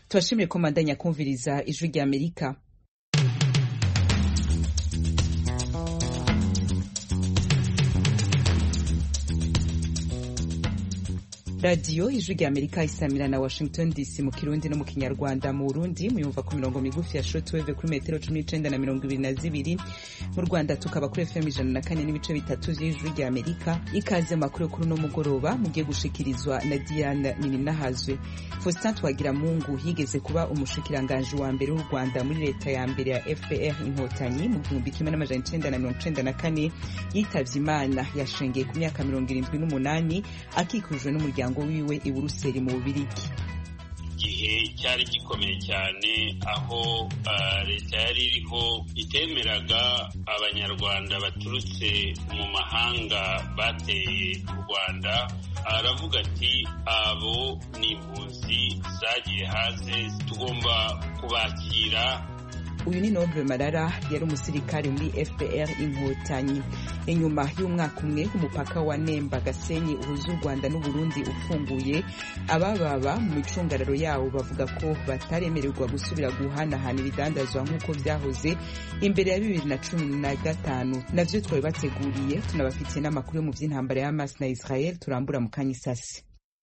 tubashimire ko mandanya kumviriza ijwi rya amerika radiyo ijwi rya amerika isamira na washington dc mu kirundi no mu kinyarwanda mu burundi muyumva ku mirongo migufi ya shortwave kuri metero cumi n'icenda na mirongo ibiri na zibiri mu rwanda tukaba kuri fm ijana na kane n'ibice bitatu vy'ijwi rya amerika ikaze makuru yo kuri uno mugoroba mugiye gushikirizwa na diana nininahazwe faustin twagiramungu yigeze kuba umushikiranganji wa mbere w'u rwanda muri leta ya mbere ya fpr inkotanyi mu gihumbi kimwe n'amajana icenda na mirongo icenda na kane yitavye imana yashengeye ku myaka mirongo irindwi n'umunani akikujwe n'umuryango umuryango wiwe i buruseli mu bubirigi igihe cyari gikomeye cyane aho leta yari iriho itemeraga abanyarwanda baturutse mu mahanga bateye u rwanda aravuga ati abo ni impunzi zagiye hanze tugomba kubakira uyu ni noble marara yari umusirikare muri fpr inkotanyi inyuma y'umwaka umwe umupaka wa nemba gasenyi uhuza u rwanda n'uburundi ufunguye abababa mu micungararo yawo bavuga ko bataremererwa gusubira guhanahana ibidandazwa nk'uko byahoze imbere ya bibiri na cumi na gatanu navyo twari bateguriye tunabafitiye n'amakuru yo mu vy'intambara ya hamas na israel turambura mu kanya isasi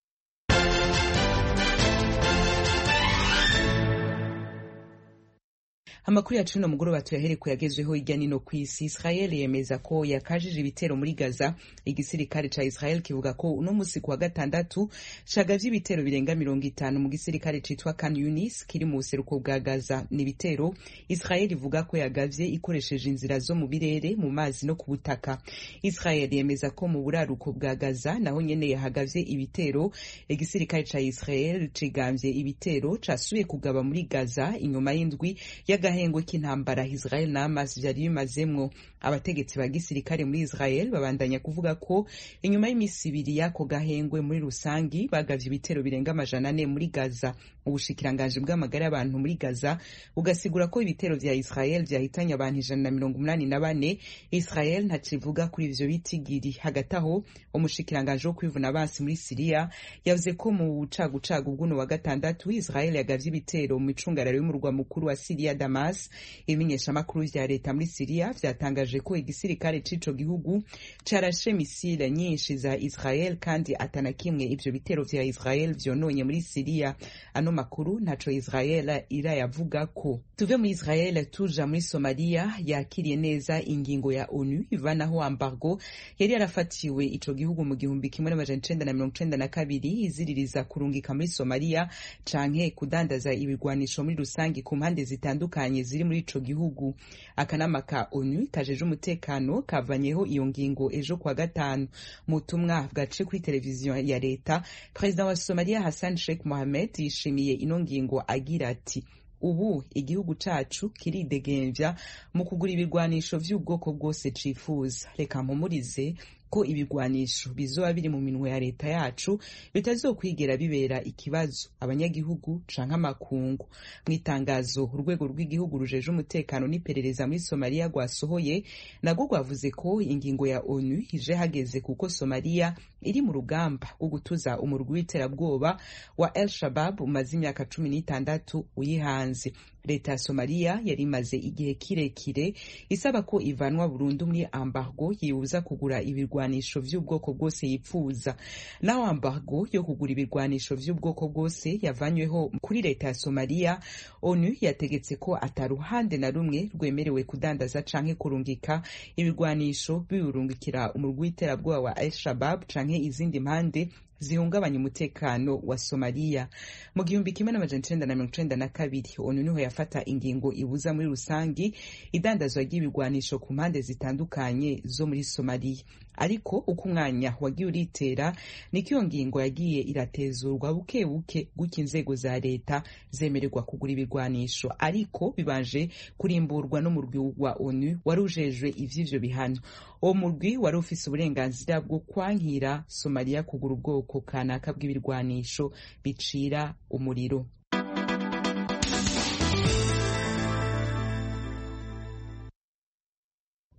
amakuru yacu no mugoroba tuyahereko yagezweho hirya nino ku isi israel yemeza ko yakajije ibitero muri gaza igisirikare ca israel kivuga ko uno musi ku wa gatandatu cagavye ibitero birenga mirongo itanu mu gisirikare citwa kan yunis kiri mu buseruko bwa gaza ni ibitero israel ivuga ko yagavye ikoresheje inzira zo mu birere mu mazi no ku butaka israel yemeza ko mu buraruko bwa gaza naho nyene yahagavye ibitero igisirikare ca israel cigambye ibitero casubiye kugaba muri gaza inyuma y'indwi y'agahengwe k'intambara Israel na Hamas vyari bimazemwo abategetsi ba gisirikare muri Israel babandanya kuvuga ko inyuma y'imisi ibiri y'ako gahengwe muri rusangi bagavye ibitero birenga amajana ane muri Gaza ubushikiranganji bw'amagara y'abantu muri Gaza bugasigura ko ibitero vya Israel vyahitanye abantu ijana na mirongo umunani na bane Israel ntacivuga kuri ivyo bitigiri hagati aho umushikiranganji wo kwivuna abansi muri Siriya yavuze ko mu bucagucagu bw'uno wa gatandatu Israel yagavye ibitero mu micungararo y'umurwa mukuru wa Siriya Damas ibimenyeshamakuru vya leta muri Siriya vyatangaje ko igisirikare c'ico gihugu carashe misile nyinshi za Israel kandi atana kimwe ivyo bitero vya Israel vyononye muri Siriya ano makuru ntaco Israel irayavuga ko tuve muri Israel tuja muri Somalia yakiriye neza ingingo ya ONU ivanaho embargo yari yarafatiwe ico gihugu mu gihumbi kimwe n'amajana icenda na mirongo icenda na kabiri iziririza kurungika muri Somalia canke kudandaza ibigwanisho muri rusangi ku mpande zitandukanye ziri muri ico gihugu akanama ka onu kajeje umutekano kavanyeho iyo ngingo ejo kwa gatanu mu butumwa bwaciye kuri televiziyo ya leta perezida wa somaliya hassan sheikh mohamed yishimiye ino ngingo agira ati ubu igihugu cacu kiridegemvya mu kugura ibigwanisho vy'ubwoko bwose cifuza reka mpumurize ko ibigwanisho bizoba biri mu minwe ya leta yacu bitazokwigera bibera ikibazo abanyagihugu canke amakungu mu itangazo urwego rw'igihugu rujeje umutekano n'iperereza muri somaliya rwasohoye nagwo rwavuze ko ingingo ya onu ije hageze kuko somaliya iri mu rugamba rwo gutuza umurwi w'iterabwoba wa el shabab umaze imyaka cumi n'itandatu uyihanze leta ya somaliya yari imaze igihe kirekire isaba ko ivanwa burundu muri ambargo yibuza kugura ibirwanisho vy'ubwoko bwose yipfuza naho ambargo yo kugura ibirwanisho vy'ubwoko bwose yavanyweho kuri leta ya somaliya onu yategetse ko ataruhande na rumwe rwemerewe kudandaza canke kurungika ibirwanisho biwurungikira umurwi w'iterabwoba wa al shabab canke izindi mpande zihungabanya umutekano wa somaliya mu gihumbi kimwe n'amajana icenda na mirongo icenda na kabiri onu niho yafata ingingo ibuza muri rusangi idandazwa ry'ibigwanisho ku mpande zitandukanye zo muri somaliya ariko uko umwanya wagiye uritera niko iyo ngingo yagiye iratezurwa buke buke gutya inzego za leta zemererwa kugura ibigwanisho ariko bibanje kurimburwa n'umurwi wa onu wari ujejwe ivy'ivyo bihano uwo murwi wari ufise uburenganzira bwo kwankira somaliya kugura ubwoko kanaka bw'ibirwanisho bicira umuriro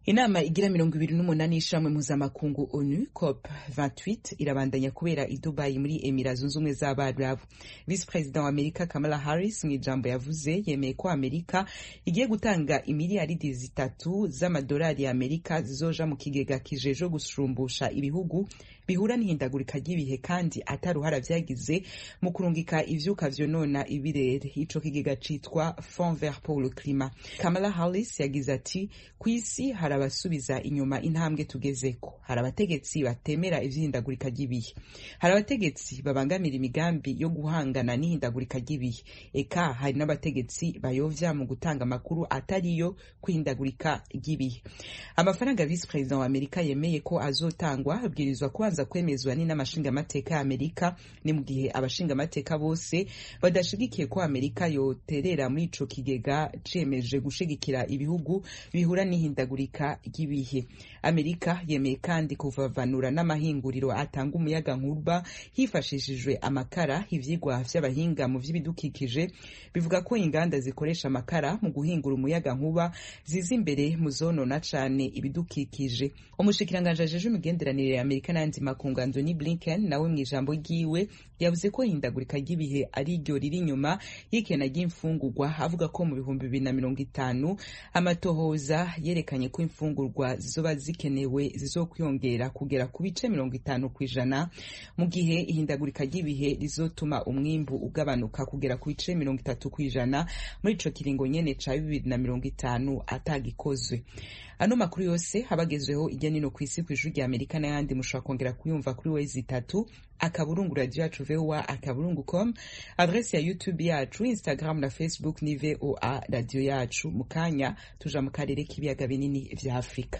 inama igira mirongo ibiri n'umunani y'ishamwe mpuzamakungu onu cop 28 irabandanya kubera i dubayi muri emira zunze ubumwe z'abarabu visi perezida wa amerika kamala harris mu ijambo yavuze yemeye ko amerika igiye gutanga imiliyaridi zitatu z'amadolari ya amerika zizoja mu kigega kijeje gushumbusha ibihugu bihura n'ihindagurika ry'ibihe kandi ataruhara vyagize mu kurungika ivyuka vyonona ibirere ico kigega citwa fond vert pour le climat kamala harris yagize ati ku isi hari abasubiza inyuma intambwe tugezeko hari abategetsi batemera ivy'ihindagurika ry'ibihe hari abategetsi babangamira imigambi yo guhangana n'ihindagurika ry'ibihe eka hari n'abategetsi bayovya mu gutanga amakuru atariyo kwihindagurika ry'ibihe amafaranga visi perezida wa amerika yemeye ko azotangwa abwirizwa kubanza kwemezwa n'inamashingamateka ya amerika ni mu gihe abashingamateka bose badashigikiye ko amerika yoterera muri ico kigega cemeje gushigikira ibihugu bihura n'ihindagurika ry'ibihe amerika yemeye kandi kuvavanura n'amahinguriro atanga umuyaga nkuba hifashishijwe amakara ivyigwa vy'abahinga mu vy'ibidukikije bivuga ko inganda zikoresha amakara mu guhingura umuyaga nkuba ziza imbere mu zonona cane ibidukikije umushikiranganji ajeje imigenderanire ya amerika n'ayandi makungu antony blinken nawe mu ijambo ryiwe yavuze ko ihindagurika ry'ibihe ari ryo riri inyuma y'ikena ry'imfungurwa avuga ko mu bihumbi bibiri na mirongo itanu amatohoza yerekanye ko imfungurwa zizoba zikenewe zizokwiyongera kugera ku bice mirongo itanu ku ijana mu gihe ihindagurika ry'ibihe rizotuma umwimbu ugabanuka kugera ku bice mirongo itatu ku ijana muri ico kiringo nyene ca bibiri na mirongo itanu atagikozwe ano makuru yose abagezweho ijya nino ku isi ku ijuru rya amerika n'ayandi mushobora kongera kuyumva kuri wezi itatu akaburungu radio yacu voa akaburungu com adresi ya youtube yacu instagram na facebook ni voa radio yacu mu kanya tuja mu karere k'ibiyaga binini vya afurika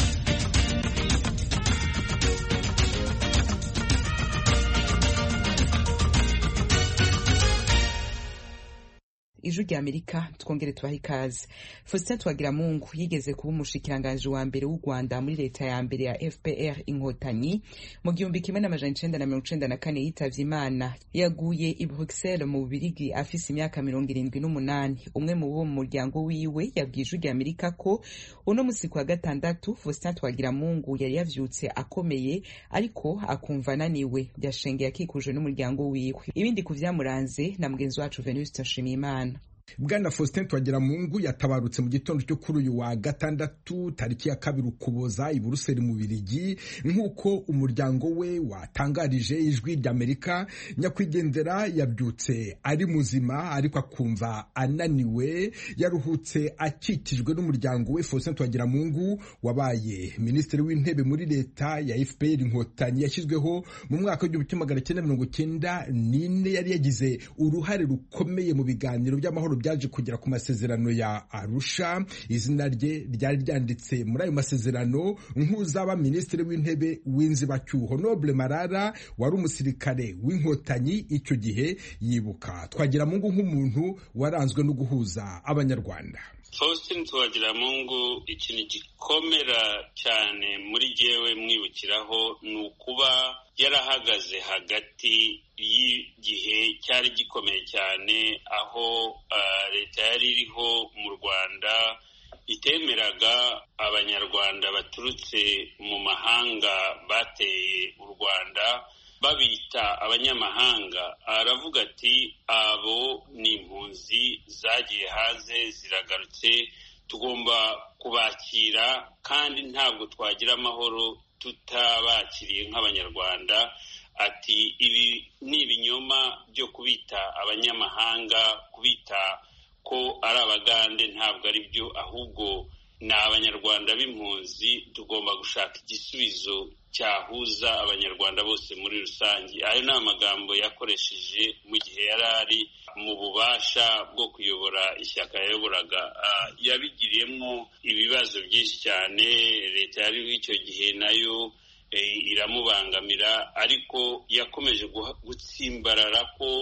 ijwi rya amerika twongere tubahe ikaze faustin twagiramungu yigeze kuba umushikiranganji wa mbere w'u rwanda muri leta ya mbere ya fpr inkotanyi mu gihumbi kimwe n'amajana icenda na mirongo icenda na kane yitavye imana yaguye i bruxelles mu bubirigi afise imyaka mirongo irindwi n'umunani umwe mu bo mu muryango wiwe yabwiye ijwi rya amerika ko uno musi wa gatandatu faustin twagiramungu yari yavyutse akomeye ariko akumva ananiwe yashengeye akikujwe n'umuryango wiwe ibindi ku vyamuranze na mugenzi wacu venuste nshimiyimana bwana faustin twagiramungu yatabarutse mu gitondo cyo kuri uyu wa gatandatu tariki ya kabiri ukuboza i buruseli mu birigi nk'uko umuryango we watangarije ijwi ry'amerika nyakwigendera yabyutse ari muzima ariko akumva ananiwe yaruhutse akikijwe n'umuryango we faustin twagiramungu wabaye minisitiri w'intebe muri leta ya fpr inkotanyi yashyizweho mu mwaka w'igihumbi kimwe magana cyenda mirongo cyenda n'ine yari yagize uruhare rukomeye mu biganiro by'amahoro byaje kugera ku masezerano ya Arusha izina rye ryari ryanditse muri ayo masezerano nk'uzaba minisitiri w'intebe w'inzibacyuho Noble Marara wari umusirikare w'inkotanyi icyo gihe yibuka Twagiramungu nk'umuntu waranzwe no guhuza abanyarwanda Faustin Twagiramungu ikintu gikomera cyane muri jyewe mwibukiraho ni ukuba yarahagaze hagati y'igihe cyari gikomeye cyane aho leta yari iriho mu Rwanda itemeraga abanyarwanda baturutse mu mahanga bateye u Rwanda babita abanyamahanga aravuga ati abo ni impunzi zagiye hanze ziragarutse tugomba kubakira kandi ntabwo twagira amahoro tutabakiriye nk'abanyarwanda ati ibi ni ibinyoma byo kubita abanyamahanga kubita ko ari abagande ntabwo ari byo ahubwo ni abanyarwanda b'impunzi tugomba gushaka igisubizo cyahuza abanyarwanda bose muri rusange ayo ni amagambo yakoresheje mu gihe yari ari mu bubasha bwo kuyobora ishyaka yayoboraga yabigiriyemo ibibazo byinshi cyane leta yariho icyo gihe nayo iramubangamira ariko yakomeje gutsimbarara ko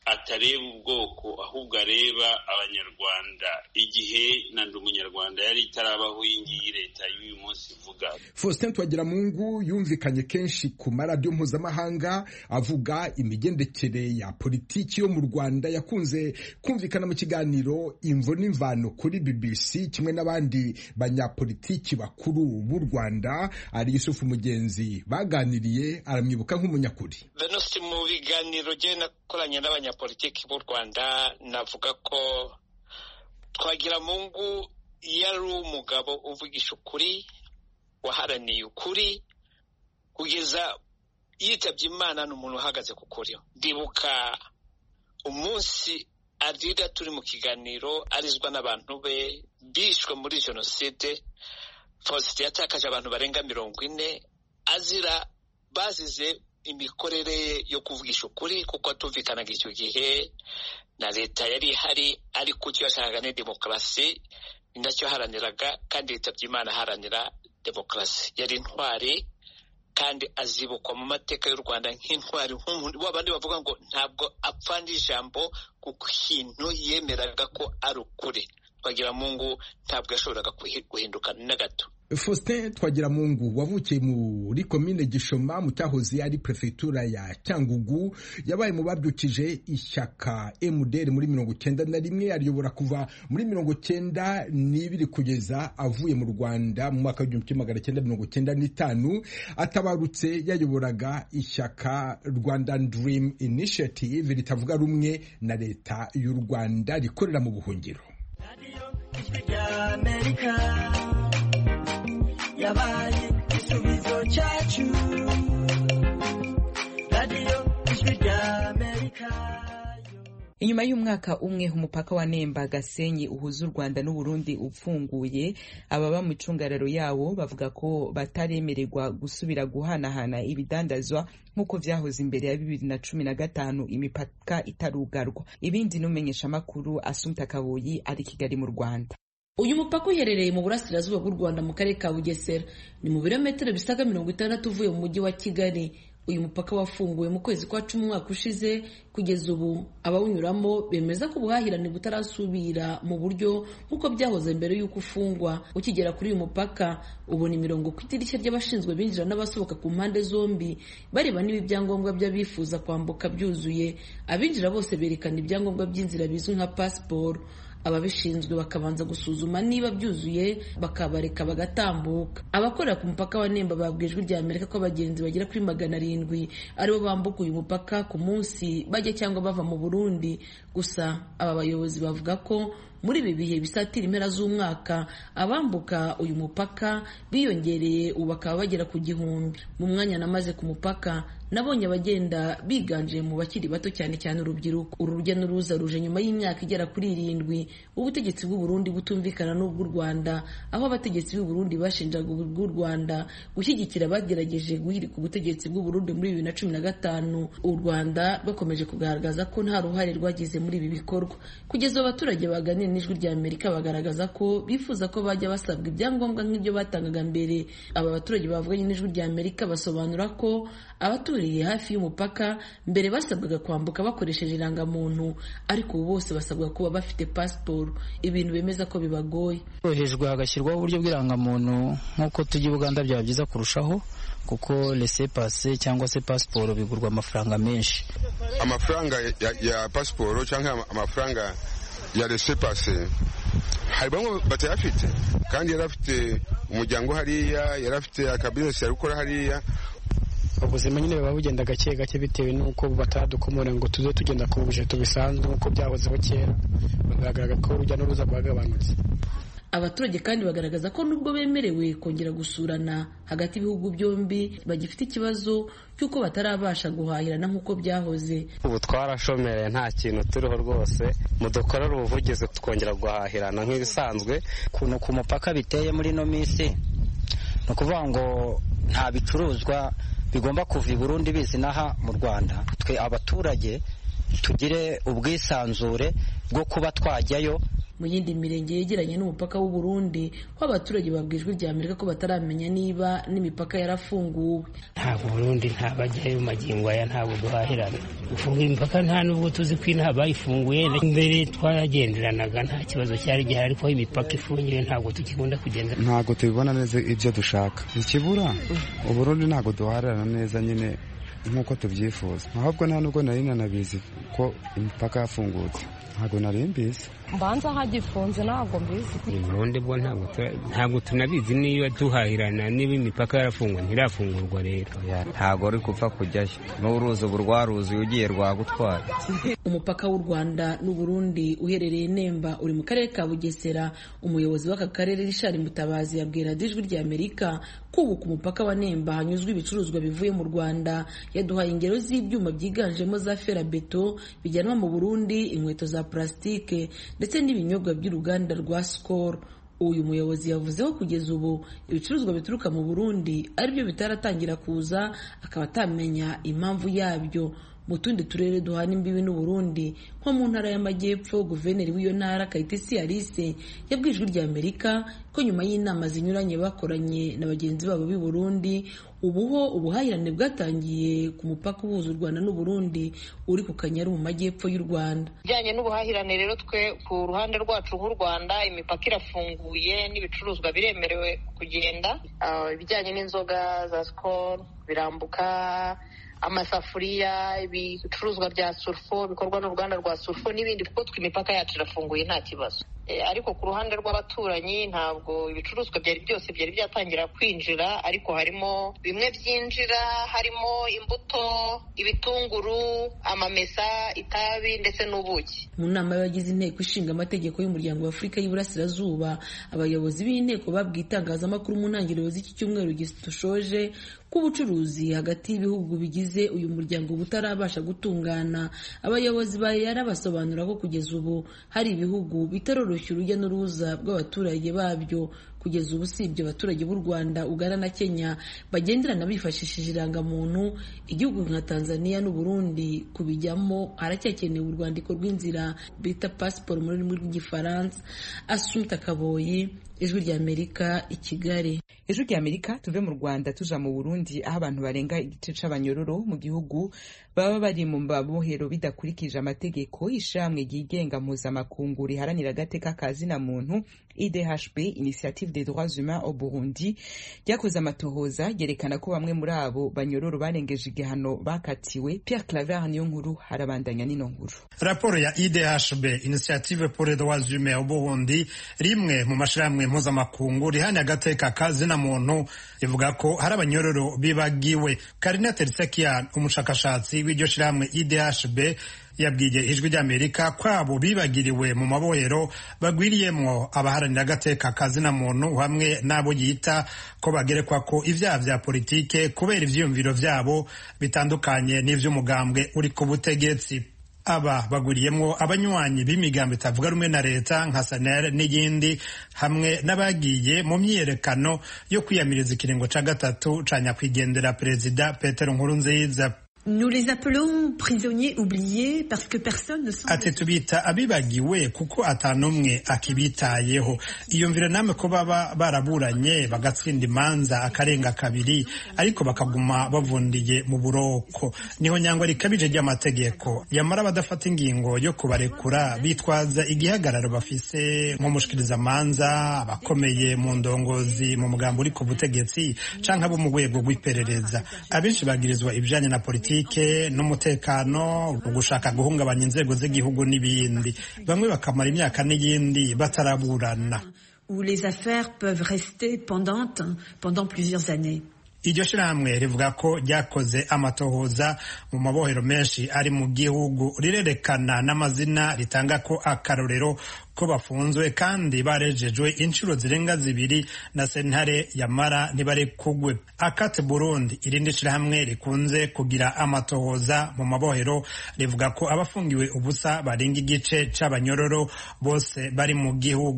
atareba ubwoko ahubwo areba abanyarwanda igihe na ndi umunyarwanda yari itarabaho iyi ngiyi leta y'uyu munsi ivuga faustin twagiramungu yumvikanye kenshi ku maradiyo mpuzamahanga avuga imigendekere ya politiki yo mu rwanda yakunze kumvikana mu kiganiro imvo n'imvano kuri bbc kimwe n'abandi banyapolitiki bakuru b'u rwanda ari yusufu mugenzi baganiriye aramwibuka nk'umunyakuri venusi mu biganiro jye nakoranye n'abanyapolitiki b'u rwanda navuga ko twagira mungu yari umugabo uvugisha ukuri waharaniye ukuri kugeza yitabye imana ni umuntu uhagaze ku kuri ndibuka umunsi arira turi mu kiganiro arizwa n'abantu be bishwe muri jenoside faustin yatakaje abantu barenga mirongo ine azira bazize imikorere yo kuvugisha ukuri kuko atumvikanaga icyo gihe na leta yari ihari ariko icyo yashakaga ni demokarasi ni nacyo yaharaniraga kandi yitabye imana aharanira demokarasi yari intwari kandi azibukwa mu mateka y'u rwanda nk'intwari nk'umuntu w'abandi bavuga ngo ntabwo apfa n'ijambo ku kintu yemeraga ko ari ukuri twagira mungu ntabwo yashoboraga guhinduka na gato faustin twagiramungu wavukiye muri komine gishoma mu cyahoze ari perefegitura ya cyangugu yabaye mu babyukije ishyaka mdr muri mirongo cyenda na rimwe ariyobora kuva muri mirongo cyenda n'ibiri kugeza avuye mu rwanda mu mwaka w'igihumbi kimwe magana cyenda mirongo cyenda n'itanu atabarutse yayoboraga ishyaka rwandan dream initiative ritavuga rumwe na leta y'u rwanda rikorera mu buhungiro yabaye igisubizo cyacu radiyo ijwi rya amerika inyuma y'umwaka umwe umupaka wa nemba gasenyi uhuza u rwanda n'uburundi upfunguye ababa mu icungararo yawo bavuga ko bataremererwa gusubira guhanahana ibidandazwa nk'uko vyahoze imbere ya bibiri na cumi na gatanu imipaka itarugarwa ibindi n'umenyeshamakuru asumta kaboyi ari kigali mu rwanda uyu mupaka uherereye mu burasirazuba bw'u rwanda mu karere ka bugesera ni mu birometero bisaga mirongo itandatu uvuye mu mujyi wa kigali uyu mupaka wafunguwe mu kwezi kwa cumi umwaka ushize kugeza ubu abawunyuramo bemeza ko ubuhahirane butarasubira mu buryo nk'uko byahoze mbere y'uko ufungwa ukigera kuri uyu mupaka ubona imirongo ku idirishya ry'abashinzwe binjira n'abasohoka ku mpande zombi bareba niba ibyangombwa by'abifuza kwambuka byuzuye abinjira bose berekana ibyangombwa by'inzira bizwi nka pasiporo ababishinzwe bakabanza gusuzuma niba byuzuye bakabareka bagatambuka abakorera ku mupaka wa nemba babwiye ijwi rya amerika ko abagenzi bagera kuri magana arindwi aribo bambuka uyu mupaka ku munsi bajya cyangwa bava mu burundi gusa aba bayobozi bavuga ko muri ibi bihe bisatira impera z'umwaka abambuka uyu mupaka biyongereye ubu bakaba bagera ku gihumbi mu mwanya namaze ku mupaka nabonye abagenda biganje mu bakiri bato cyane cyane urubyiruko uru rujya n'uruza ruje nyuma y'imyaka igera kuri irindwi ubutegetsi bw'u Burundi butumvikana n'ubw'u Rwanda aho abategetsi b'u Burundi bashinjaga ubw'u Rwanda gushyigikira abagerageje guhirika ubutegetsi bw'u Burundi muri bibiri na cumi na gatanu u Rwanda bakomeje kugaragaza ko nta ruhare rwagize muri ibi bikorwa kugeza ubu abaturage baganira n'ijwi rya Amerika bagaragaza ko bifuza ko bajya basabwa ibyangombwa nk'ibyo batangaga mbere aba baturage bavuganye n'ijwi rya Amerika basobanura ko abaturiye hafi y'umupaka mbere basabwaga kwambuka bakoresheje irangamuntu ariko ubu bose basabwa kuba bafite pasiporo ibintu bemeza ko bibagoye hejwe hagashyirwaho uburyo bw'irangamuntu nk'uko tujya i buganda byaba byiza kurushaho kuko rese pase cyangwa se pasiporo bigurwa amafaranga menshi amafaranga ya, ya pasiporo cyangwa amafaranga ya rese pase hari bamwe batayafite kandi yari afite umuryango hariya yari afite akabizinesi yari gukora hariya ubuzima nyine buba bugenda gake gake bitewe n'uko bataradukomora ngo tuze tugenda ku bujeto bisanzwe nk'uko byahozeho kera bagaragara ko urujya n'uruza rwagabanutse abaturage kandi bagaragaza ko nubwo bemerewe kongera gusurana hagati y'ibihugu byombi bagifite ikibazo cy'uko batarabasha guhahirana nk'uko byahoze ubu twarashomereye nta kintu turiho rwose mudukorere ubuvugizi tukongera guhahirana nk'ibisanzwe ukuntu ku mupaka biteye muri ino minsi ni ukuvuga ngo nta bicuruzwa bigomba kuva i burundi bizi n'aha mu rwanda twe abaturage tugire ubwisanzure bwo kuba twajyayo mu yindi mirenge yegeranye n'umupaka w'u Burundi ko abaturage babwijwe rya Amerika ko bataramenya niba n'imipaka yarafunguwe ntabwo Burundi ntabajyayo magingo aya ntabwo duhahirana gufunga imipaka nta nubwo tuzi ko inaha bayifunguye mbere twaragenderanaga nta kibazo cyari gihari ariko aho imipaka ifungiye ntabwo tukikunda kugenda ntabwo tubibona neza ibyo dushaka ikibura uburundi ntabwo duharana neza nyine nk'uko tubyifuza ahubwo nta nubwo nari nanabizi ko imipaka yafungutse ntabwo nari mbizi mbanza hagifunze ntabwo mbizi uburundi bwo ntabwo tunabizi niba duhahirana niba imipaka yarafungwa ntirafungurwa rero ntabwo uri gupfa kujyayo n'uruzi ubu rwaruzuye ugiye rwagutwara umupaka w'u rwanda n'uburundi uherereye nemba uri mu karere ka bugesera umuyobozi w'aka karere rishari mutabazi yabwira ijwi rya amerika ko ubu ku mupaka wa nemba hanyuzwa ibicuruzwa bivuye mu rwanda yaduhaye ingero z'ibyuma byiganjemo za ferabeto bijyanwa mu burundi inkweto za purasitike ndetse n'ibinyobwa by'uruganda rwa sikoro uyu muyobozi yavuze ko kugeza ubu ibicuruzwa bituruka mu burundi aribyo bitaratangira kuza akaba atamenya impamvu yabyo mu tundi turere duhana imbibi n'uburundi nko mu ntara y'amajyepfo guverineri w'iyo ntara kayitesi alice yabwijwe rya amerika ko nyuma y'inama zinyuranye bakoranye na bagenzi babo b'i burundi ubuho ubuhahirane bwatangiye ku mupaka uhuza u rwanda n'uburundi uri ku kanyaru mu majyepfo y'u rwanda bijyanye n'ubuhahirane rero twe ku ruhande rwacu nk'u rwanda imipaka irafunguye n'ibicuruzwa biremerewe kugenda ibijyanye n'inzoga za sikoro birambuka amasafuriya ibicuruzwa bya surufo bikorwa n'uruganda rwa surufo n'ibindi kuko twe imipaka yacu irafunguye nta kibazo ariko ku ruhande rw'abaturanyi ntabwo ibicuruzwa byari byose byari byatangira kwinjira ariko harimo bimwe byinjira harimo imbuto ibitunguru amamesa itabi ndetse n'ubuki mu nama y'abagize inteko ishinga amategeko y'umuryango wa afurika y'iburasirazuba abayobozi b'inteko babwiye itangazamakuru mu ntangiriro z'iki cyumweru dushoje ko ubucuruzi hagati y'ibihugu bigize uyu muryango butarabasha gutungana abayobozi basobanura ko kugeza ubu hari ibihugu bitaroroshya urujya n'uruza bw'abaturage babyo kugeza ubu usibye abaturage b'u rwanda ugana na kenya bagenderana bifashishije irangamuntu igihugu nka tanzania n'uburundi kubijyamo haracyakenewe urwandiko rw'inzira bita pasiporo mu rurimi rw'igifaransa asumta kaboyi ijwi ry'amerika i kigali ijwi ry'amerika tuve mu rwanda tuja mu burundi aho abantu barenga igice c'abanyororo mu gihugu baba bari mu mabohero bidakurikije amategeko ishamwe ryigenga mpuzamakungu riharanira agateka ka zina muntu idhb initiative des droits humains au burundi ryakoze amatohoza ryerekana ko bamwe muri abo banyororo barengeje igihano bakatiwe pierre claver niyo nkuru harabandanya n'ino nkuru raporo ya idhb initiative pour les droits humains au burundi rimwe mu mashirahamwe mpuzamakungu rihana agateka ka zina muntu rivuga ko hari abanyororo bibagiwe karina tersekian umushakashatsi w'iryo shirahamwe idhb yabwiye ijwi ry'amerika ko abo bibagiriwe mu mabohero bagwiriyemwo abaharanira agateka ka zina muntu hamwe n'abo yita ko bagerekwa ko ibyaha vya politike kubera ivyiyumviro vyabo bitandukanye n'ivy'umugambwe uri ku butegetsi aba baguriyemwo abanywanyi b'imigambo itavuga rumwe na leta nka sanel n'iyindi hamwe n'abagiye mu myiyerekano yo kwiyamiriza ikiringo ca gatatu ca nyakwigendera perezida petero nkurunziza Nous les appelons prisonniers oubliés parce que personne ne semble... ati tubita abibagiwe kuko atanumwe akibitayeho iyumvire namwe ko baba baraburanye bagatsinda imanza akarenga kabiri ariko bakaguma bavundiye mu buroko niho nyangwa rikabije ry'amategeko yamara badafata ingingo yo kubarekura bitwaza igihagararo bafise nk'umushikirizamanza abakomeye mu ndongozi mu mugambo uri ku butegetsi canke abo mu rwego rw'iperereza abenshi bagirizwa ibijanye na politiki politike n'umutekano ugushaka guhungabanya inzego z'igihugu n'ibindi bamwe bakamara imyaka n'iyindi bataraburana où les affaires peuvent rester pendantes pendant plusieurs années iryo shirahamwe rivuga ko ryakoze amatohoza mu mabohero menshi ari mu gihugu rirerekana n'amazina ritanga ko akarorero ko bafunzwe kandi barejejwe inshuro zirenga zibiri na sentare yamara ntibarekugwe akate burundi irindi shirahamwe rikunze kugira amatohoza mu mabohero rivuga ko abafungiwe ubusa barenga igice c'abanyororo bose bari mu gihugu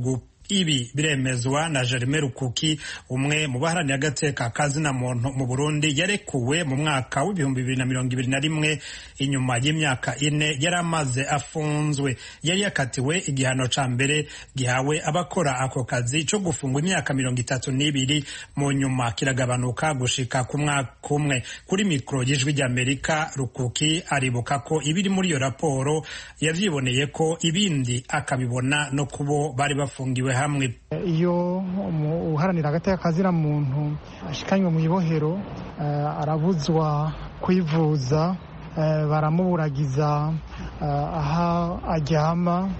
ibi biremezwa na Jeremy Rukuki umwe mu baharanira agateka kazina muntu mu Burundi yarekuwe mu mwaka w'ibihumbi bibiri na mirongo ibiri na rimwe inyuma y'imyaka ine yari amaze afunzwe yari yakatiwe igihano ca mbere gihawe abakora ako kazi co gufungwa imyaka mirongo itatu n'ibiri mu nyuma kiragabanuka gushika ku mwaka umwe kuri mikoro y'ijwi ry'Amerika Rukuki aribuka ko ibiri muri iyo raporo yavyiboneye ko ibindi akabibona no kubo bari bafungiwe hamwe iyo uharanira agateka kazira muntu ashikanywe mu ibohero arabuzwa kwivuza baramuburagiza aho aryama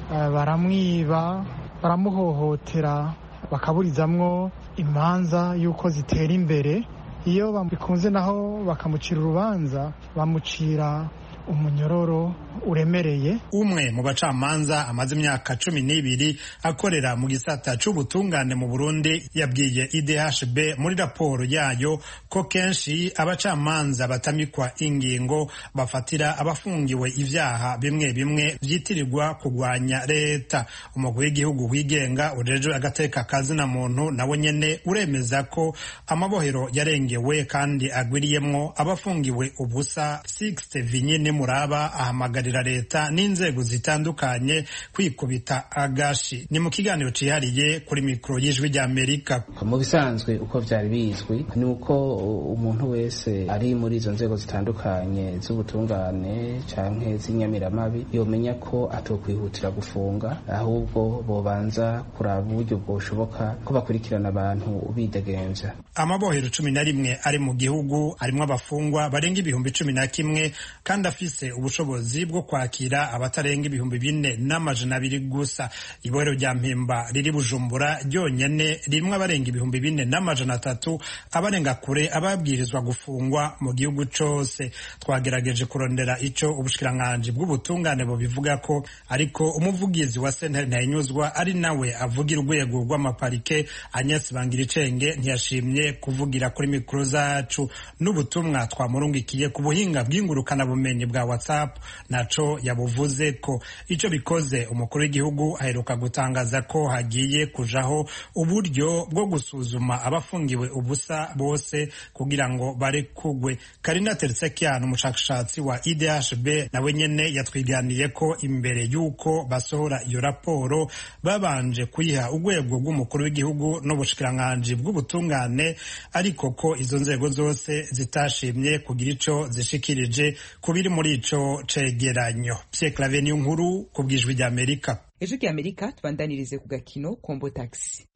baramwiba baramuhohotera bakaburizamwo imanza y'uko zitera imbere iyo bikunze naho bakamucira urubanza bamucira umunyororo uremereye umwe mu bacamanza amaze imyaka cumi n'ibiri akorera mu gisata c'ubutungane mu burundi yabwiye idhb muri raporo yayo ko kenshi abacamanza batamikwa ingingo bafatira abafungiwe ivyaha bimwe bimwe vyitirirwa kugwanya leta umugwi w'igihugu wigenga ujejwe agateka kazina muntu nawe nyene uremeza ko amabohero yarengewe kandi agwiriyemwo abafungiwe ubusa sixte vinyine muraba ahamagarira leta n'inzego zitandukanye kwikubita agashi ni mu kiganiro cihariye kuri mikoro y'ijwi ry'amerika mu bisanzwe uko vyari bizwi ni uko umuntu wese ari muri izo nzego zitandukanye z'ubutungane canke z'inyamiramabi yomenya ko atokwihutira gufunga ahubwo bobanza kuraba uburyo bwoshoboka ko bakurikirana abantu bidegemvya amabohero cumi na rimwe ari mu gihugu arimwo abafungwa barenga ibihumbi cumi na kimwe kandi afise ubushobozi bwo kwakira abatarenga ibihumbi bine n'amajana abiri gusa ibohero rya mpimba riri bujumbura ryonyene ririmwo abarenga ibihumbi bine n'amajana atatu abarenga kure ababwirizwa gufungwa mu gihugu cose twagerageje kurondera ico ubushikiranganji bw'ubutungane bubivuga ko ariko umuvugizi wa sentare ntayinyuzwa ari nawe avugira urwego rw'amaparike Agnes Bangiricenge ntiyashimye kuvugira kuri mikoro zacu n'ubutumwa twamurungikiye ku buhinga bw'ingurukana bumenyi bwa WhatsApp naco yabuvuze ko ico bikoze umukuru w'igihugu aheruka gutangaza ko hagiye kujaho uburyo bwo gusuzuma abafungiwe ubusa bose kugira ngo barekugwe Karina Tertsakian umushakashatsi wa IDHB nawe nyene yatwiganiye ko imbere y'uko basohora iyo raporo babanje kuyiha urwego rw'umukuru w'igihugu n'ubushikiranganji bw'ubutungane ariko ko izo nzego zose zitashimye kugira ico zishikirije ku biri muri ico cegeranyo Pierre Claver niyo nkuru ku bwijwi rya Amerika ejo ry'amerika tubandanirize ku gakino kombo taxi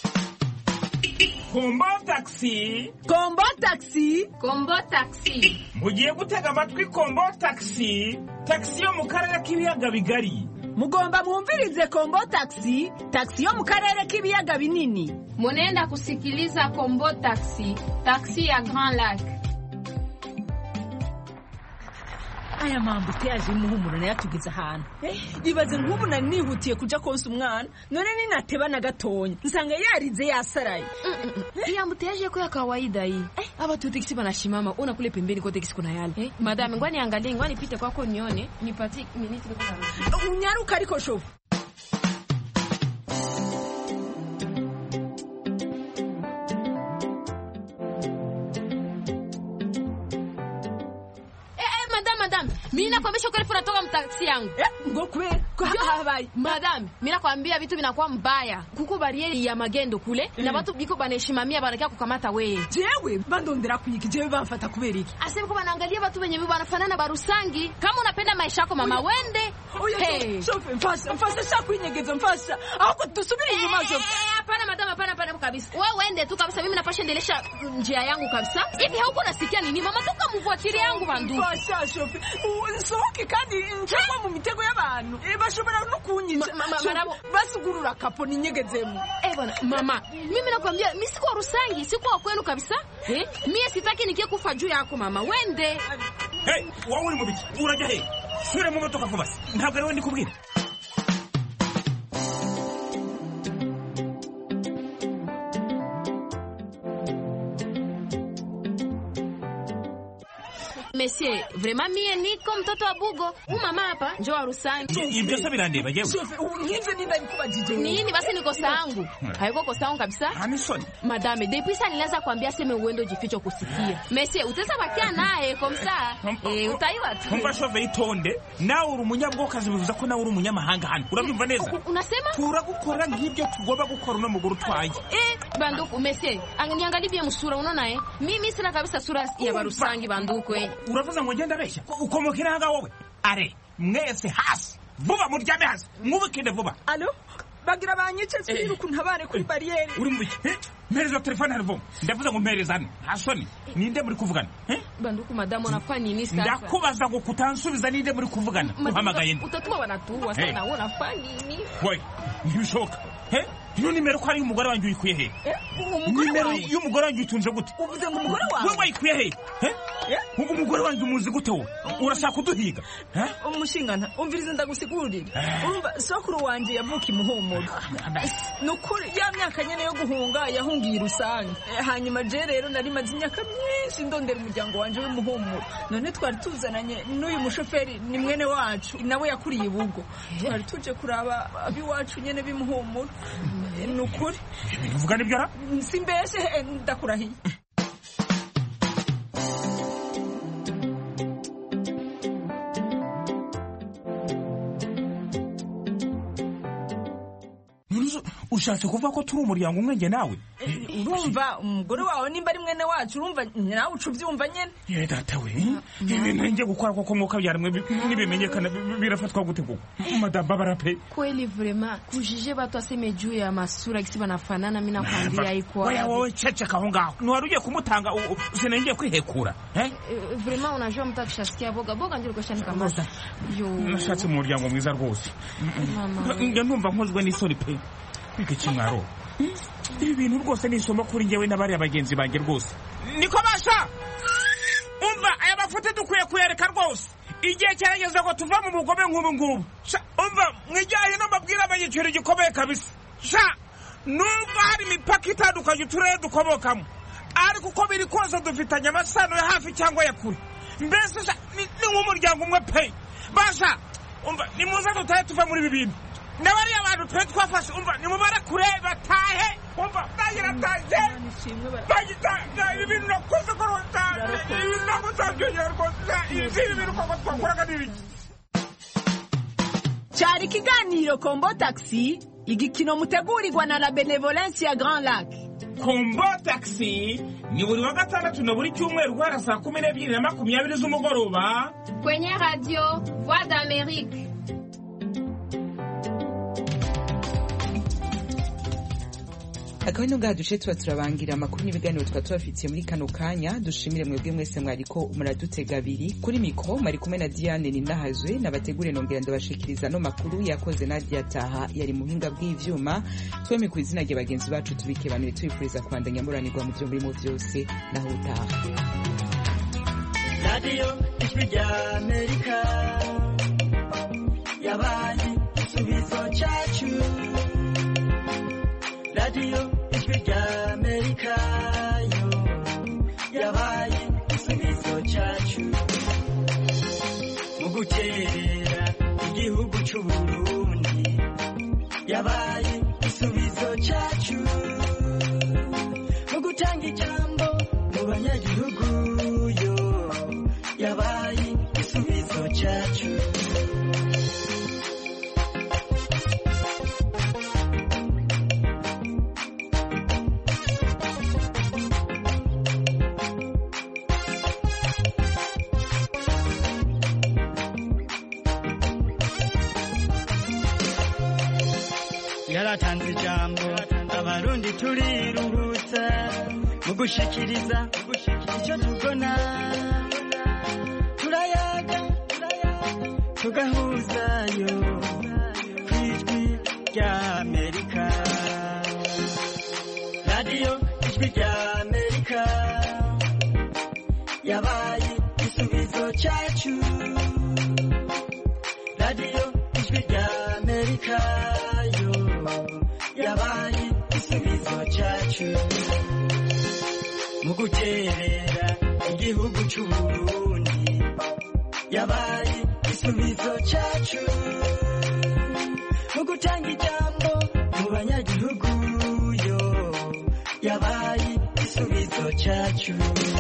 kombo taxi kombo taxi kombo taxi mugiye gutega amatwi kombo taxi taxi yo mu karere k'ibiyaga bigari mugomba mwumvirize kombo taxi taxi yo mu karere k'ibiyaga binini munenda kusikiliza kombo taxi taxi ya grand lac aya mambuteyaje y'umuhumuro nayo atugeze ahantu ibaze nk'ubu nari nihutiye kuja konsa umwana none ninateba na gatonya nsanga yarize yasaraye hii ambuteyaje yako ya kawaida hii eh, hapa tu teksi panashimama una kule pembeni kwa teksi kuna yale eh, madame ngwani angalie ngwani pite kwako nione nipatie miniti unyaruka ariko shofu mimi nakwambia ukweli unatoka mtaksi yangu ngo kwe habai madam mimi nakwambia vitu vinakuwa mbaya kuko barieri ya magendo kule mm. na watu biko banaheshimamia banakia kukamata wewe jewe bandondera kuyiki jewe bamfata kubera iki asema ko banaangalia watu wenye bibi banafanana barusangi kama unapenda maisha yako mama wende hey. shofe mfasha mfasha sha kwinyegeza mfasha ahubwo dusubire inyuma shofe hapana madam hapana hapana kabisa wewe wende tu kabisa mimi napasha endelesha njia yangu kabisa hivi hauko nasikia nini mama toka mvuatilie yangu bandu mfasha shofe nsohoke kandi ncagwa mu mitego y'abantu bashobora no kunyica basugurura kapo ninyegezemo eh bwana mama mimi nakwambia mimi siko rusangi siko kwenu kabisa eh mimi sitaki nikie kufa juu yako mama wende hey wowe uri mu biki urajya he sure mu motoka vuba ntabwo ariwe ndi kubwira Monsieur, vraiment mie niko mtoto wa Bugo. Huyu mama hapa njoo wa Rusangi. ibyo se birandeba jewe nk'ivyo ninda bikubajije Nini basi ni kosa yangu? Haiko kosa yangu kabisa. Anisoni. Madame, depuis ça nilianza kuambia seme uende ujifiche kusikia. Monsieur, utaweza bakia naye komsa. Eh, utaiwa tu. umva shove yitonde nawe uri umunyabwokazi bivuze ko nawe uri umunyamahanga hano urabyumva neza Unasema? turagukora nk'ibyo tugomba gukora uno mugore utwaye Eh, banduku, monsieur, niangalie bien msura unaona eh? Mimi sina kabisa sura ya barusangi banduku eh. uravuze ngo ngenda abeshya ukomoka inanga wowe are mwese hasi vuba muryame hasi mwubikinde vuba alo bagira banyice twiruka untabare kuri bariyeri uri mu biki Eh, mpereza telefone hano vuba ndavuze ngo mpereza hano nta soni ninde muri kuvugana Eh? Banduku, madame, unafanya nini sasa? ndakubaza ngo kutansubiza ninde muri kuvugana Madame, uhamagaye nde Utatuma wanatuua Hey. sana, wewe unafanya nini? wowe ntibishoboka Eh? iyo nimero ko ari umugore wanjye uyikuye he umugore nimero wawe? y'umugore wanjye uyitunze gute uvuze ngo umugore wawe wowe wayikuye he Eh? ubwo umugore wanjye umuzi gute wowe urashaka kuduhiga Eh? umushingana umviriza ndagusigurira urumva sokuru wanje yavuka imuhumuro ni ukuri ya myaka nyene yo guhunga yahungiye rusange Eh, hanyuma je rero nari maze imyaka myinshi ndondera umuryango wanje w'imuhumuro none twari tuzananye n'uyu mushoferi ni mwene wacu nawe yakuriye ibugo twari tuje kuraba ab'iwacu nyene b'imuhumuro Eh, ni ukuri uvuga nibyo ra simbeshe eh, ndakurahiye ushatse kuvuga ko turi umuryango umwe njye nawe urumva umugore wawe nimba ari mwene wacu urumva nawe uca ubyumva nyene ye data we ibintu njye gukora koko mwuka byarimwe nibimenyekana bi- birafatwa gute koko madamu babara pe Kweli vraiment kujije watu aseme juu ya masura kisi banafanana, mimi nakwambia iko oya wowe ceceka aho ngaho ntiwari ugiye kumutanga u- u- sinengiye kwihekura eh? Eh, vraiment unajua mtu akishasikia boga boga ndio alikuwa shanikamata. Yo. nashatse mu muryango mwiza rwose Mama. njya numva nkozwe n'isoni pe kwiga ikimwaro ibi bintu rwose ni isomo kuri njyewe n'abariya bagenzi banjye rwose niko basha umva aya mafoto dukwiye kuyereka rwose igihe cyarageze ngo tuva mu bugome nk'ubu ngubu Sha, umva mwijyanye n'amabwire abanyiciro gikomeye kabisa sha nubwo hari imipaka itandukanye uturere dukomokamo ariko uko biri kose dufitanye amasano ya hafi cyangwa ya kure mbese sha, ni ni nk'umuryango umwe pe basha umva nimuze dutahe tuva muri ibi bintu n'abariya bantu twe twafashe umva nimubare kure batahe umva bagirataje bagitaje ibi bintu nakoze ko rwataje ibi bintu ntabwo nzabyongera rwose ibi ibi bintu koko twakoraga ni ibiki cyari ikiganiro kombo taxi igikino mutegurirwa na la benevolence ya grand lac kombo taxi ni buri wa gatandatu na buri cyumweru guhera saa kumi n'ebyiri na makumyabiri z'umugoroba Kwenye radio Voix d'Amérique. akaba ngaha duce tuba turabangira amakuru n'ibiganiro tuba tubafitiye muri kano kanya dushimire mwebwe mwese mwariko muradutega abiri kuri mikoro mwari kumwe na diane ninahazwe nabategure nongera ndabashikiriza no makuru yakoze nadia taha yari mu buhinga bw'ivyuma tweme ku izina rya bagenzi bacu tubikebanuye tubifuriza kubandanya muranirwa mu byo murimo byose naho utaha radiyo ijwi rya amerika yabaye igisubizo cyacu radiyo ijwi rya amerika yo yabaye igisubizo cyacu mu guterera igihugu cy'u burundi yabaye igisubizo cyacu mu gutanga ijambo mu banyagihugu yo yabaye igisubizo cyacu yaratanze ijambo abarundi turiruhutsa mu gushikiriza icyo tubona turayaga tugahuzayo ku ijwi rya amerika radiyo ijwi rya amerika yabaye igisubizo cyacu radiyo ijwi rya amerika yo yabaye igisubizo cyacu mu guterera igihugu c'uburundi yabaye igisubizo cyacu mu gutanga ijambo mu banyagihugu yo yabaye igisubizo cyacu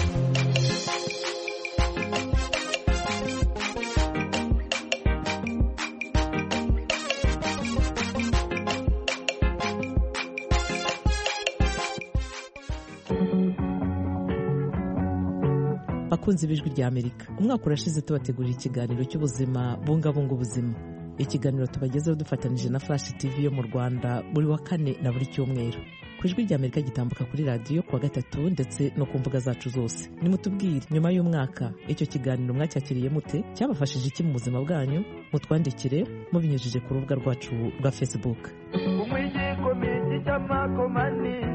bakunze ibijwi rya amerika umwaka urashize tubategurira ikiganiro cy'ubuzima bungabunga ubuzima ikiganiro tubagezeho dufatanije na flash tv yo mu rwanda buri wa kane na buri cyumweru ku ijwi rya amerika gitambuka kuri radiyo kuwa gatatu ndetse no ku mbuga zacu zose nimutubwire nyuma y'umwaka icyo kiganiro mwacyakiriye mute cyabafashije iki mu buzima bwanyu mutwandikire mubinyujije ku rubuga rwacu rwa facebook umwijiko miti cy'amakomani